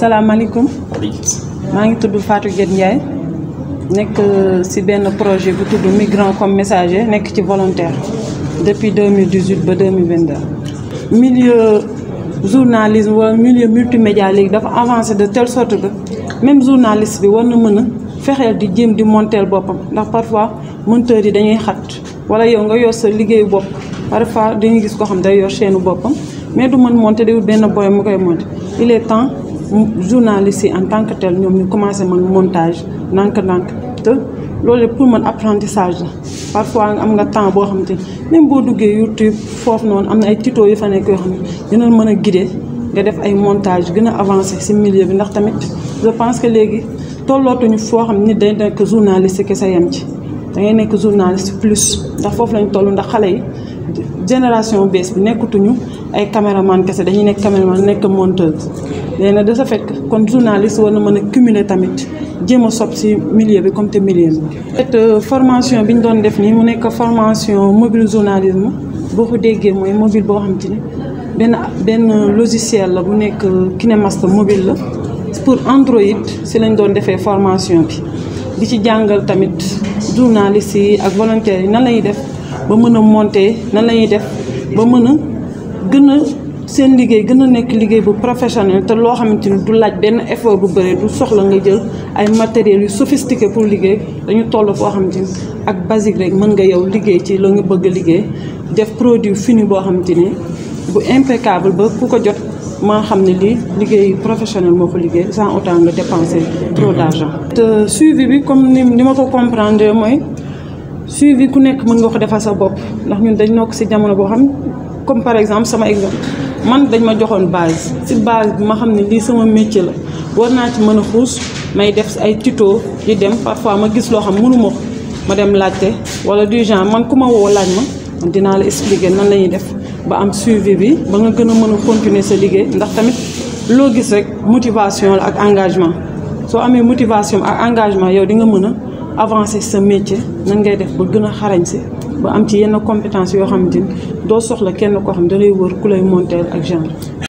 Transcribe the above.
salaamaaleykum maa ngi tudd Fatou Gueye Ndiaye nekk ci benn projet bu tudd migrant comme messager nekk ci volontaire depuis 2018 ba 2022. milieu journalisme wala milieu multimédia léegi dafa avancé de telle sorte que même journaliste bi war na mën a fexeel di jéem di monteel boppam ndax parfois monteurs yi dañuy xat wala yow nga yor sa liggéeyu bopp parfois dañuy gis koo xam day yor chaîne boppam mais du mën monter day wut benn boy mu koy monter il est temps journalistes yi en tant que tel ñoom ñu commencé mën montage ndànk-ndànk te loolu pour mën apprentissage la parfois am nga temps boo xamante ni même boo duggee YouTube foofu noonu am na ay tuto yu fa nekk yoo xam ne dina mën a guider nga def ay montage gën a avancé ci milieu bi ndax tamit je pense que léegi tollootuñu foo xam ni day nekk journaliste kese yem ci da ngay nekk journaliste plus ndax foofu lañ toll ndax xale yi génération bees bi nekkutuñu ay caméraman kese dañuy nekk caméraman nekk monteuse léegi nag de ce fait que kon journaliste war na mën a cumuler tamit jéem a sob ci milieu bi comme te milieu bi. peut formation bi ñu doon def nii mu nekk formation mobile journalisme boo ko déggee mooy mobile boo xam te ni benn benn logiciel la bu nekk KineMaster mobile la pour Android ci lañ doon defee formation bi di ci jàngal tamit journalistes yi ak volontaires yi nan lañuy def ba mën a monter nan lañuy def ba mën a gën a seen liggéey gën a nekk liggéey bu professionnel te loo xamante ni du laaj benn effort bu bëri du soxla nga jël ay matériels yu sophistiqué pour liggéey dañu toll foo xamante ni ak basique rek mën nga yow liggéey ci la nga bëgg a liggéey def produit fini boo xamante ni bu impeccable ba ku ko jot maa xam ne lii liggéey professionnel moo ko liggéey sans autant nga dépenser trop d'argent. te suivi bi comme ni ni ma ko comprendre mooy suivi ku nekk mën nga ko defal sa bopp ndax ñun dañ nokk ci jamono boo xam comme par exemple sama exemple man dañ ma joxoon base ci base bi ma xam ne lii sama métier la war naa ci mën a xuus may def ay tuto di dem parfois ma gis loo xam mënuma ko ma dem laajte wala du genre man ku ma woo laaj ma man dinaa la expliquer nan la ñuy def ba am suivi bi ba nga gën a mën a continuer sa liggéey ndax tamit loo gis rek motivation la ak engagement soo amee motivation ak engagement yow di nga mën a avancer sa métier nan ngay def ba gën a xarañ si ba am ci yenn compétence yoo xamante ni doo soxla kenn koo xam da lay wër ku lay monter ak genre